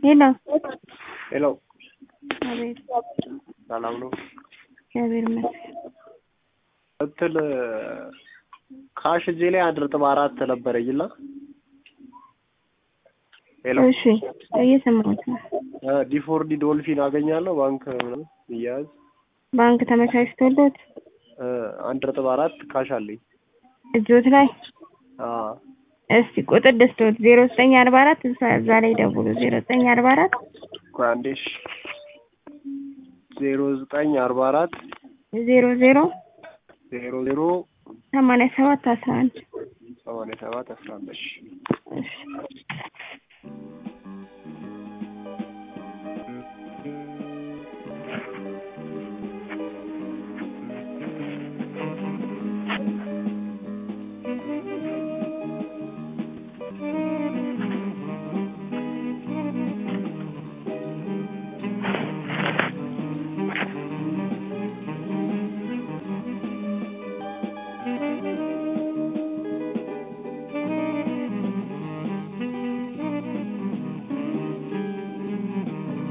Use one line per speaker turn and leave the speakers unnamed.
ሄሎ
ሄሎ
አቤት
ሰላም ነው?
እግዚአብሔር ይመስገን።
እንትን ካሽ እጄ ላይ አንድ ነጥብ አራት ነበረኝና ሄሎ
እሺ እየሰማሁት ነው።
ዲፎርዲ ዶልፊን አገኛለሁ ባንክ ምናምን እያያዝ
ባንክ ተመቻችቶሎት
አንድ ነጥብ አራት ካሽ አለኝ።
እጆት ላይ
አዎ
እስቲ ቁጥር ደስቶት ዜሮ ዘጠኝ አርባ አራት እዛ እዛ ላይ ደውሉ ዜሮ ዘጠኝ አርባ አራት
ቆይ አንዴ እሺ ዜሮ ዘጠኝ አርባ አራት
ዜሮ ዜሮ
ዜሮ ዜሮ
ሰማንያ ሰባት አስራ አንድ
ሰማንያ ሰባት አስራ አምስት
እሺ